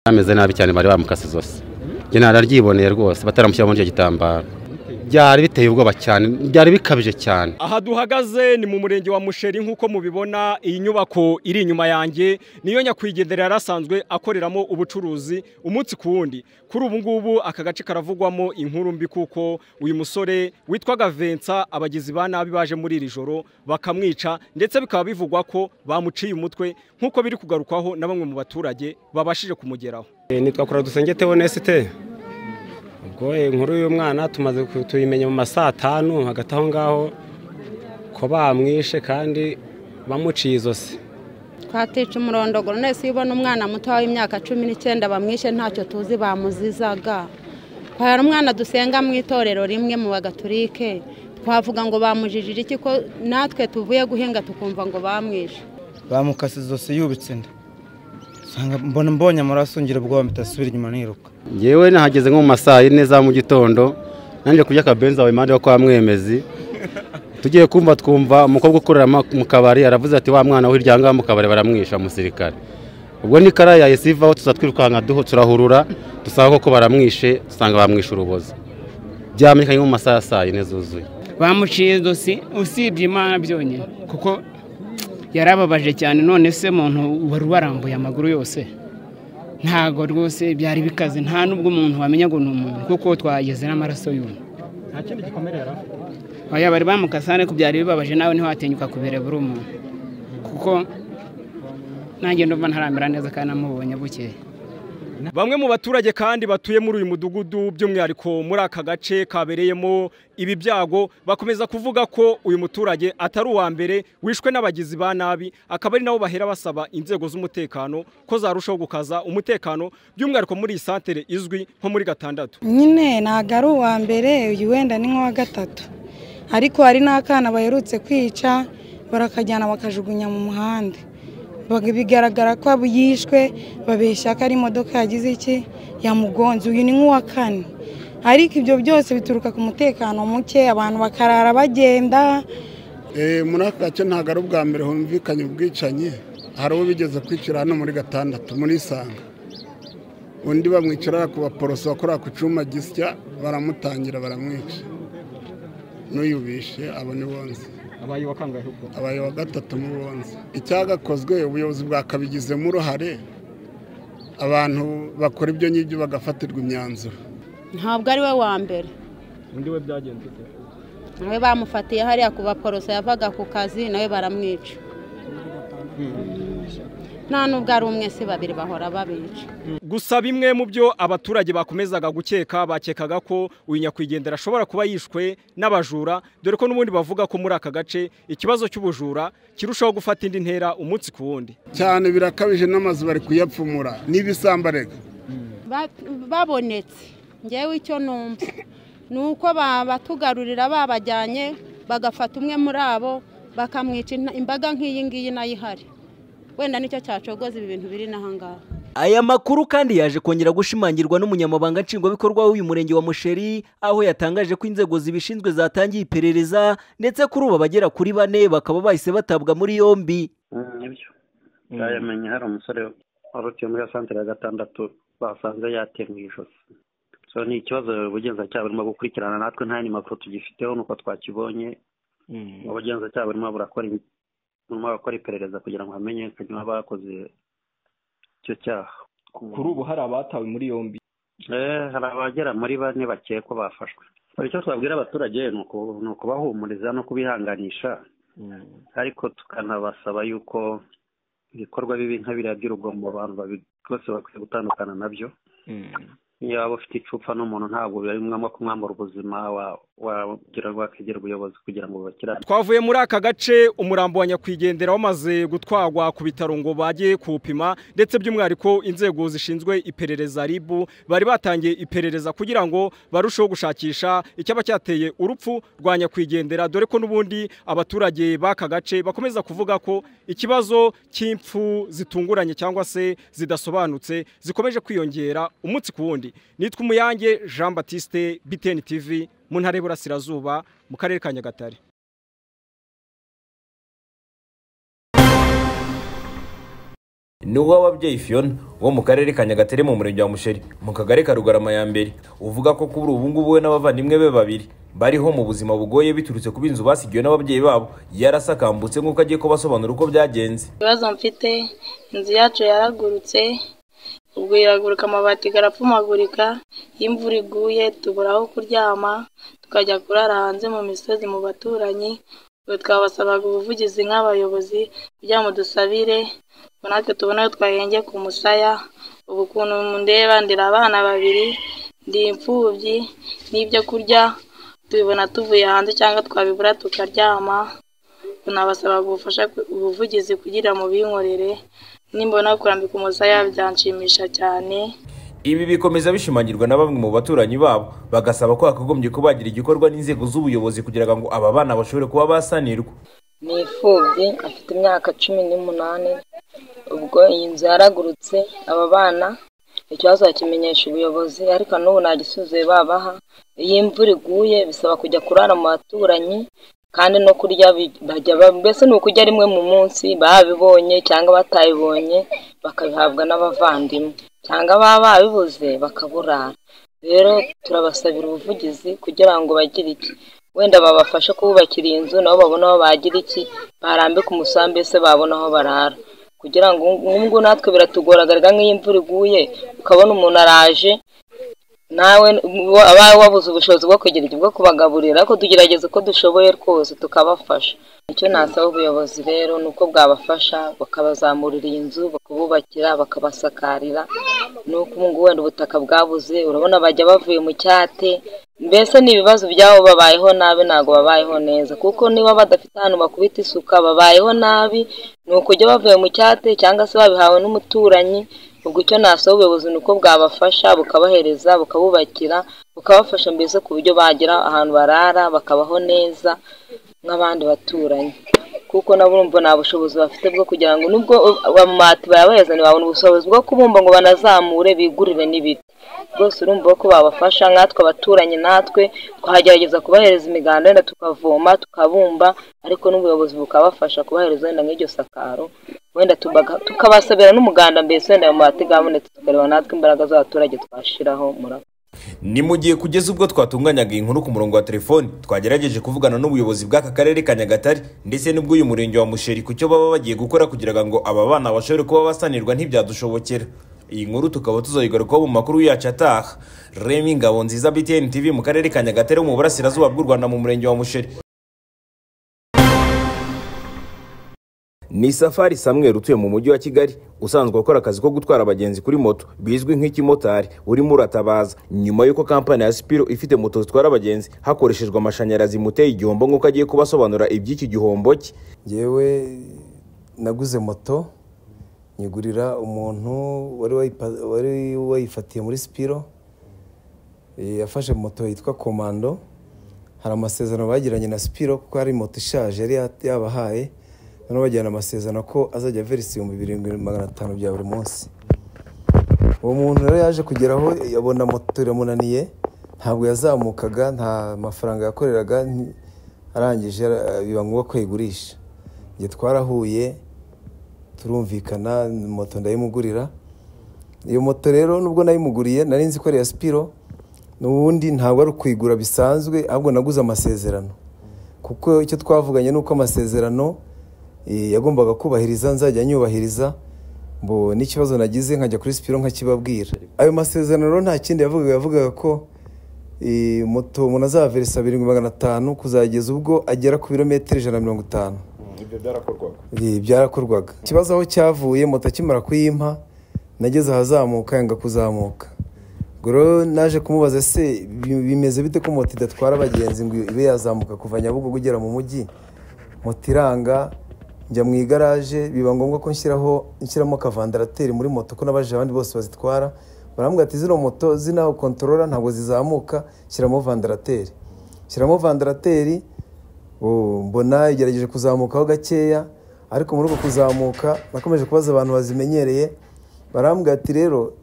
hameze nabi cyane bari bamukase zose njye nararyiboneye rwose bataramushyira muri icyo gitambaro byari biteye ubwoba cyane byari bikabije cyane aha duhagaze ni mu murenge wa musheri nk'uko mubibona iyi nyubako iri inyuma yanjye niyo nyakwigendera yari asanzwe akoreramo ubucuruzi umunsi ku wundi kuri ubu ngubu aka gace karavugwamo inkuru mbi kuko uyu musore witwaga vensa abagizi ba nabi baje muri iri joro bakamwica ndetse bikaba bivugwa ko bamuciye umutwe nk'uko biri kugarukwaho na bamwe mu baturage babashije kumugeraho nitwa kora dusenge tewonesite ubwo inkuru y'umwana tumaze tuyimenya mu masaa atanu hagati aho ngaho ko bamwishe kandi bamuciye izosi twatica umurondogoro nese iyo ubona umwana muto w'imyaka cumi n'icyenda bamwishe ntacyo tuzi bamuzizaga hari umwana dusenga mu itorero rimwe mu bagaturike twavuga ngo bamujijije iki ko natwe tuvuye guhinga tukumva ngo bamwishe bamukase izosi yubitse inda mbona mbonye amaraso ngira ubwoba mpita asubira inyuma niruka yewe nahageze nko mu masaa yine za mu gitondo nanjye kurya akabenzi wawe impande yo kwa mwemezi tugiye kumva twumva umukobwa ukorera mu kabari aravuze ati wa mwana we ngaha mu kabari baramwisha umusirikare ubwo ni kariya yahise ivaho tuza twirukanka turahurura dusanga koko baramwishe dusanga bamwishe urubozo byamenyekanye mu masaha ya saa yine zuzuye bamuciye ijosi usibye imana byonyine kuko yarababaje cyane none se muntu wari warambuye amaguru yose ntabwo rwose byari bikaze nta n'ubwo umuntu wamenya ngo ni umuntu kuko twageze n'amaraso y'umuntu nta kindi gikomere yari afite oya bari bamukasa ariko byari bibabaje nawe niho watinyuka kubera buri umuntu kuko nanjye ndumva ntaramera neza kandi namubonye bukeye bamwe mu baturage kandi batuye muri uyu mudugudu by'umwihariko muri aka gace kabereyemo ibi byago bakomeza kuvuga ko uyu muturage atari uwa mbere wishwe n'abagizi ba nabi akaba ari nabo bahera basaba inzego z'umutekano ko zarushaho gukaza umutekano by'umwihariko muri iyi santere izwi nko muri gatandatu nyine ntabwo ari uwa mbere uyu wenda ni nk'uwa gatatu ariko hari n'akana baherutse kwica barakajyana bakajugunya mu muhanda bigaragara ko yishwe babeshya ko ari imodoka yagize iki yamugonze uyu ni nk'uwa kane ariko ibyo byose bituruka ku mutekano muke abantu bakarara bagenda muri aka gace ntabwo ari ubwa mbere humvikanye ubwicanyi hari uwo bigeze kwicira hano muri gatandatu muri isanga undi bamwicara ku baporoso bakora ku cyuma gisya baramutangira baramwica n'uyubishe abo ni bonze abaye wa kangahe ubwo abaye wa gatatu mu bunzi icyagakozwe ubuyobozi bwakabigizemo uruhare abantu bakora ibyo ngibyo bagafatirwa imyanzuro ntabwo ari we wa mbere undi we byagenze ute nawe bamufatiye hariya ku baporoso yavaga ku kazi nawe baramwica nta nubwo ari umwe si babiri bahora babica gusa bimwe mu byo abaturage bakomezaga gukeka bakekaga ko uyu nyakwigendera ashobora kuba yishwe n'abajura dore ko n'ubundi bavuga ko muri aka gace ikibazo cy'ubujura kirushaho gufata indi ntera umunsi ku wundi cyane birakabije n'amazu bari kuyapfumura n'ibisamba babonetse ngewe icyo numva ni uko batugarurira babajyanye bagafata umwe muri abo bakamwica imbaga nk'iyi ngiyi nayo ihari wenda nicyo cyacogoza ibi bintu biri n'ahangaha aya makuru kandi yaje kongera gushimangirwa n'umunyamabanga nshingwabikorwa w'uyu murenge wa musheri aho yatangaje ko inzego zibishinzwe zatangiye iperereza ndetse kuri ubu abagera kuri bane bakaba bahise batabwa muri yombi nibyo byayamenye hari umusore warutiye muri santere ya gatandatu basanze yatemwe ijosi so ni ikibazo ubugenzacyaha burimo gukurikirana natwe nta yandi makuru tugifiteho nuko twakibonye ubugenzacyaha burimo burakora nyuma bakora iperereza kugira ngo hamenyekane abakoze icyo cyaha kuri ubu hari abatawe muri yombi hari abagera muri bane bakekwa bafashwe icyo twabwira abaturage ni ukubahumuriza no kubihanganisha ariko tukanabasaba yuko ibikorwa bibi nka biriya by'urugomo abantu bose bakwiye gutandukana nabyo iyo waba ufite icupa n'umuntu ntabwo biri ngombwa ko mwambara ubuzima wagira rwakegera ubuyobozi kugira ngo bubakirane twavuye muri aka gace umurambo wa nyakwigendera wamaze gutwagwa ku bitaro ngo bajye kuwupima ndetse by'umwihariko inzego zishinzwe iperereza ribu bari batangiye iperereza kugira ngo barusheho gushakisha icyaba cyateye urupfu rwa nyakwigendera dore ko n'ubundi abaturage b'aka gace bakomeza kuvuga ko ikibazo cy'impfu zitunguranye cyangwa se zidasobanutse zikomeje kwiyongera umunsi ku wundi nitwa umuyange jean batiste btn tv mu ntara y'Iburasirazuba mu karere ka nyagatare ni uw'ababyeyi fiyona wo mu karere ka nyagatare mu murenge wa musheri mu kagari ka rugarama ya mbere uvuga ko kuri ubu ngubu we n'abavandimwe be babiri bariho mu buzima bugoye biturutse ku binzu basigiwe n'ababyeyi babo yarasakambutse nk'uko agiye kubasobanura uko byagenze ibibazo mfite inzu yacu yaragurutse ubwo iraguruka amabati garapfumagurika iyo imvura iguye tubura aho kuryama tukajya kurara hanze mu misozi mu baturanyi ubwo twabasabaga ubuvugizi nk'abayobozi kugira ngo dusabire ngo natwe tubone aho twahenge ku musaya ubu ukuntu mundeba ndera abana babiri ndi imfubyi n'ibyo kurya tubibona tuvuye hanze cyangwa twabibura tukaryama tunabasabaga ubufasha ubuvugizi kugira mu binkorere nimbona kurambika umusaya byanshimisha cyane ibi bikomeza bishimangirwa na bamwe mu baturanyi babo bagasaba ko hakagombye kubagira igikorwa n'inzego z'ubuyobozi kugira ngo aba bana bashobore kuba basanirwa ni imfubyi afite imyaka cumi n'umunani ubwo iyi nzu yaragurutse aba bana ikibazo bakimenyesha ubuyobozi ariko n'ubu nta gisubizo babaha iyo imvura iguye bisaba kujya kurara mu baturanyi kandi no kurya bajya mbese ni ukurya rimwe mu munsi babibonye cyangwa batabibonye bakabihabwa n'abavandimwe cyangwa baba babibuze bakaburara rero turabasabira ubuvugizi kugira ngo bagire iki wenda babafashe kububakira inzu nabo babona aho bagira iki barambika umusambi mbese babona aho barara kugira ngo nk'ubwo natwe biratugoragarira nk'iyo imvura iguye ukabona umuntu araje nawe abawe wabuze ubushobozi bwo kugira ibyo bwo kubagaburira ariko tugerageza uko dushoboye rwose tukabafasha icyo nasaba ubuyobozi rero ni uko bwabafasha bakabazamurira iyi nzu bakabubakira bakabasakarira ni uko ubu ngubu wenda ubutaka bwabuze urabona bajya bavuye mu cyate mbese ni ibibazo byabo babayeho nabi ntabwo babayeho neza kuko niba badafite ahantu bakubita isuka babayeho nabi ni ukujya bavuye mu cyate cyangwa se babihawe n'umuturanyi ubwo icyo nasaba ubuyobozi ni uko bwabafasha bukabahereza bukabubakira bukabafasha mbese ku buryo bagera ahantu barara bakabaho neza nk'abandi baturanyi kuko nabo urumva nta bushobozi bafite bwo kugira ngo nubwo amabati bayabazane babona ubushobozi bwo kubumba ngo banazamure bigurire n'ibiti rwose urumva ko babafasha nkatwe abaturanyi natwe twagerageza kubahereza imiganda wenda tukavoma tukabumba ariko n'ubuyobozi bukabafasha kubahereza wenda nk'iryo sakaro wenda tukabasabira n'umuganda mbese wenda ayo mabati gabonetse tukareba natwe imbaraga z'abaturage twashiraho murakoze ni mu gihe kugeza ubwo twatunganyaga inkuru ku murongo wa telefoni twagerageje kuvugana n'ubuyobozi bw'aka karere ka nyagatare ndetse n'ubw'uyu murenge wa musheri ku cyo baba bagiye gukora kugira ngo aba bana bashobore kuba basanirwa ntibyadushobokera iyi nkuru tukaba tuzayigarukaho mu makuru yacu ataha remi ngabo nziza btn tv mu karere ka nyagatare mu burasirazuba bw'u rwanda mu murenge wa musheri ni safari samweri utuye mu mujyi wa kigali usanzwe akora akazi ko gutwara abagenzi kuri moto bizwi nk'ikimotari urimo uratabaza nyuma y'uko kampani ya sipiro ifite moto zitwara abagenzi hakoreshejwe amashanyarazi muteye igihombo nk'uko agiye kubasobanura iby'iki gihombo cye yewe naguze moto nyigurira umuntu wari wayifatiye muri sipiro yafashe moto yitwa komando hari amasezerano bagiranye na sipiro kuko hari moto ishaje yari yabahaye noneho bajyana amasezerano ko azajya verisi ibihumbi birindwi magana atanu bya buri munsi uwo muntu rero yaje kugeraho yabona moto iramunaniye ntabwo yazamukaga nta mafaranga yakoreraga arangije biba ngombwa ko ayigurisha igihe twarahuye turumvikana moto ndayimugurira iyo moto rero nubwo nayimuguriye nari nzi ko ari iya sipiro n'ubundi ntabwo ari ukuyigura bisanzwe ahubwo naguze amasezerano kuko icyo twavuganye ni uko amasezerano yagombaga kubahiriza nzajya nyubahiriza mbo n'ikibazo nagize nkajya kuri sipiro nkakibabwira ayo masezerano nta kindi yavugaga yavugaga ko moto umuntu azaverisa birindwi magana atanu kuzageza ubwo agera ku birometero ijana na mirongo itanu ibyo byarakorwaga ikibazo aho cyavuye moto akimara kuyimpa nageze ahazamuka yanga kuzamuka rero naje kumubaza se bimeze bite ko moto idatwara abagenzi ngo ibe yazamuka kuva nyabugogo ugera mu mujyi moto iranga njya mu igaraje biba ngombwa ko nshyiraho nshyiramo akavandarateri muri moto ko n'abaje abandi bose bazitwara barambwira ati zino moto zinaho kontorora ntabwo zizamuka shyiramo vandarateri shyiramo vandarateri mbona igerageje kuzamukaho gakeya ariko muri uko kuzamuka nakomeje kubaza abantu bazimenyereye barambwira ati rero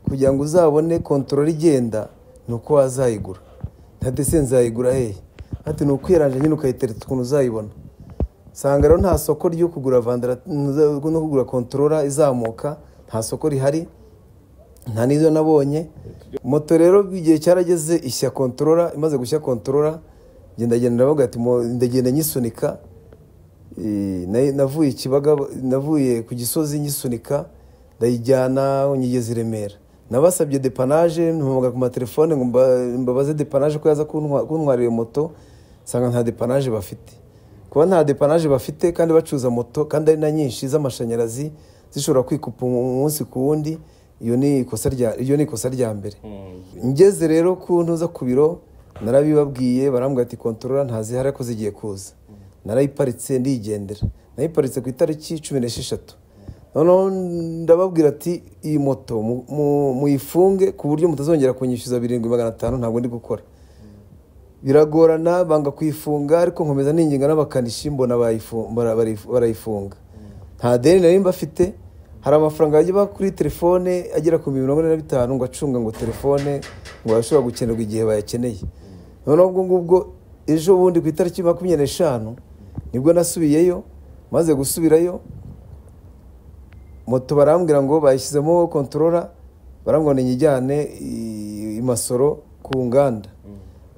kugira ngo uzabone kontorora igenda ni uko wazayigura nta dese nzayigura hehe ati ni ukwiranje nyine ukayitereta ukuntu uzayibona usanga rero nta soko ryo kugura vandera no kugura kontorora izamuka nta soko rihari nta n'izo nabonye moto rero igihe cyarageze ishya kontorora imaze gushya kontorora ngenda ngenda navuga ati "Mo- ndagenda nyisunika Eh, na- navuye i kibaga navuye ku gisozi nyisunika ndayijyana nyigeze i remera nabasabye depanaje ntuhamagara ku matelefone ngo mba- mbabaze depanaje ko yaza kuntwa- kuntwarira iyo moto nsanga nta depanaje bafite kuba nta depanaje bafite kandi bacuruza moto kandi ari na nyinshi z'amashanyarazi zishobora kwikupa umunsi ku wundi iyo ni ikosa rya- iryo ni ikosa rya mbere ngeze rero ku ntuza ku biro narabibabwiye barambwira ati kontorora ntazihari ariko zigiye kuza narayiparitse ndigendera nayiparitse ku itariki cumi n'esheshatu noneho ndababwira ati iyi moto mu- mu- muyifunge ku buryo mutazongera kunyishyuza birindwi magana atanu ntabwo ndi gukora biragorana banga kuyifunga ariko nkomeza ninginga n'abakanishi mbona bayifu- bara- bari- barayifunga nta deni nari mba afite hari amafaranga bajya baha kuri telefone agera ku mirongo ine na bitanu ngo acunga ngo telefone ngo ashobora gukenerwa igihe bayakeneye noneho ubwo ngubwo ejo bundi ku itariki makumyabiri n'eshanu nibwo nasubiyeyo maze gusubirayo moto barambwira ngo bayishyizemo kontorora barambwira ngo niyijyane i- i masoro ku nganda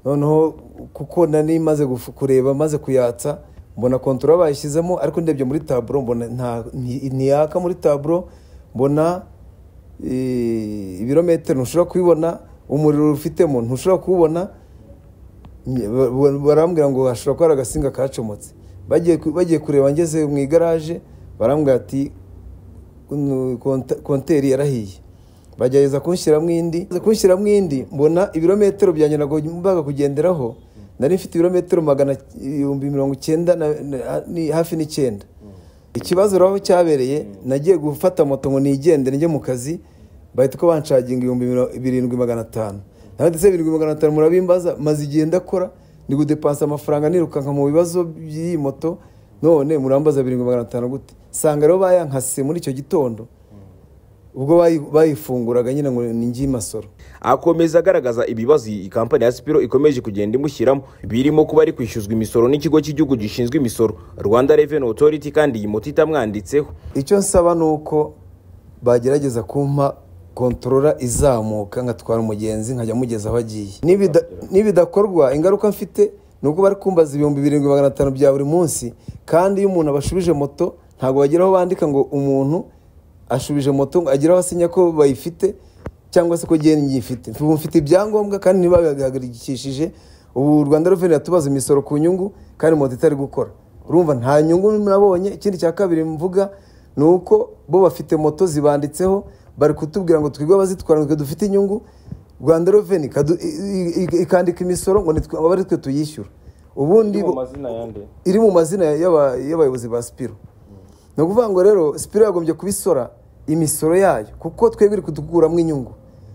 noneho kuko nari maze gufu- kureba maze kuyatsa mbona kontorora bayishyizemo ariko ndebye muri taburo mbona nta- nti- ntiyaka muri taburo mbona eh, ibirometero ntushobora kubibona umuriro ufitemo ntushobora kuwubona Nye- ba- ba- barambwira ngo hashobora kuba hari agasinga kacomotse bagiye ku- bagiye kureba ngeze mu igaraje barambwira ati "Uno konta- konteri yarahiye bagerageza kunshyiramo indi kunshyiramo indi mbona ibirometero byanjye ntabwo mbaga kugenderaho nari mfite ibirometero magana ibihumbi mirongo icyenda na- na- ni- hafi n'icyenda ikibazo rero aho cyabereye nagiye gufata moto ngo nigendere njye mu kazi bahita ko banshaginga ibihumbi miro- birindwi magana atanu nawe ndetse birindwi magana atanu murabimbaza maze igihe ndakora ndi gudepansa amafaranga nirukanka mu bibazo by'iyi moto none murambaza birindwi magana atanu gute sanga rero bayankase muri icyo gitondo ubwo bayi- bayifunguraga nyine ngo ni ngi masoro akomeza agaragaza ibibazo iyi kampani ya sipiro ikomeje kugenda imushyiramo birimo kuba ari kwishyuzwa imisoro n'ikigo cy'igihugu gishinzwe imisoro rwanda reveni otoriti kandi iyi moto itamwanditseho icyo nsaba ni uko bagerageza kumpa kontorora izamuka nkatwara umugenzi nkajya mugeza aho agiye Nibida- nibidakorwa ingaruka mfite ni uko bari kumbaza ibihumbi birindwi magana atanu bya buri munsi kandi iyo umuntu abashubije moto ntabwo bageraho bandika ngo umuntu ashubije moto ngo ageraho asinya ko bayifite cyangwa se ko geni ifite ubu mfite ibyangombwa kandi ntibabihagurikishije ubu rwanda reveni yatubaza imisoro ku nyungu kandi moto itari gukora urumva nta nyungu nabonye ikindi cya kabiri mvuga ni uko bo bafite moto zibanditseho bari kutubwira ngo twigwe abazitwara ngo twe dufite inyungu rwanda reveni ikadu- i- i- ikandika imisoro ngo ni twe- aba ari twe tuyishyura ubundi bo- iri mu mazina y'aba- y'abayobozi ba sipiro ni ukuvuga ngo rero sipiro yagombye kubisora imisoro yayo kuko twebwe iri kudukuramo inyungu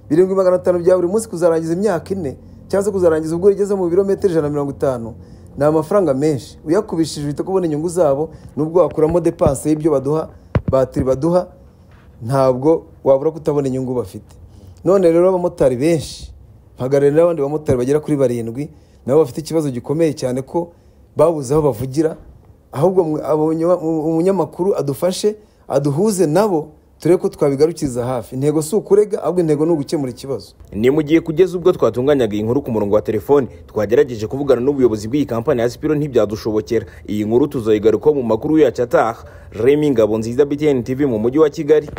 birindwi magana atanu bya buri munsi kuzarangiza imyaka ine cyangwa se kuzarangiza ubwo igeze mu birometero ijana na mirongo itanu ni amafaranga menshi uyakubishije uhita kubona inyungu zabo nubwo wakuramo depanse y'ibyo baduha batiri baduha ntabwo wabura kutabona inyungu bafite none rero abamotari benshi mpagarariye n'abandi bamotari bagera kuri barindwi nabo bafite ikibazo gikomeye cyane ko babuze aho bavugira ahubwo mwe- abanya- umunyamakuru adufashe aduhuze nabo turebe ko twabigarukiriza hafi intego si ukurega ahubwo intego ni ugukemura ikibazo ni mu gihe kugeza ubwo twatunganyaga iyi nkuru ku murongo wa telefoni twagerageje kuvugana n'ubuyobozi bw'iyi kampani ya sipiro ntibyadushobokera iyi nkuru tuzayigarukaho mu makuru yacu ataha remi ngabo nziza btn tv mu mujyi wa kigali